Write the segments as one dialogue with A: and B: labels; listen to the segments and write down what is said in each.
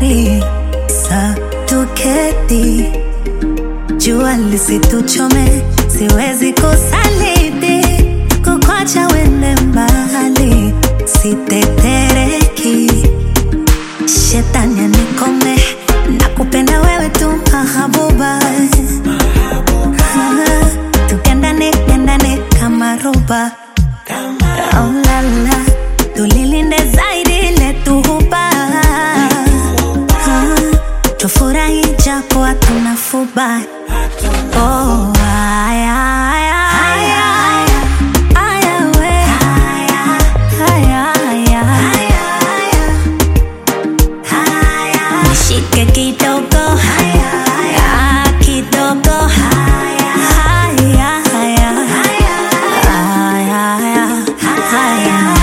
A: bahari sa tuketi jua lisituchome siwezi kusaliti kukwacha wende mbali sitetereki shetani anikome na kupenda wewe tu mahabuba Ah, tukendane kendane kama roba oh, la, la. tulilinde zaidi letuhuba Ah, tufurahi japo hatuna fuba oh, aya, aya, aya. Aya, we. Aya, aya. Nishike kidogo Ah, kidogo Haya, haya. Haya, haya.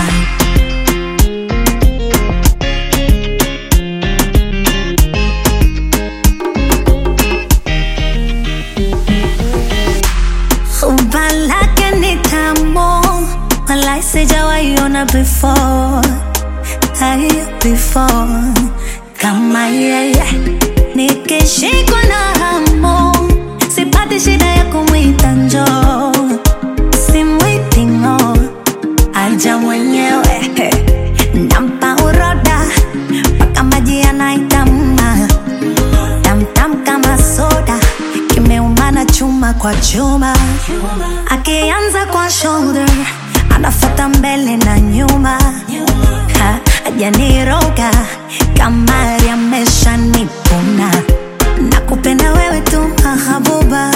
A: Umba lake ni tamu Walai sijawaiona before Hai before Kama yeye Nikishikwa na hamu Sipati shida ya kumwita njoo Simwiti ng'o Aja mwenyewe Nampa uroda Mpaka maji yanaitamna tamtam kama soda kimeumana chuma kwa chuma akianza kwa shoulder anafata mbele na nyuma Ha, ajaniroga kama yamesha nipuna na kupenda wewe tu mahabuba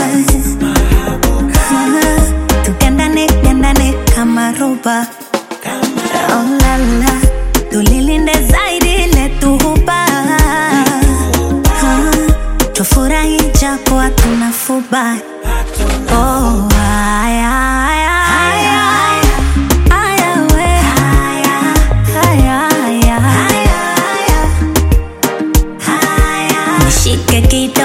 A: Ah, tukendane kendane kama roba oh, la, la. tulilinde zaidi letuhuba Ah, tufurahi japo hatuna fuba oh, aya, aya, aya. Aya, we. Aya, aya. Nishike kidogo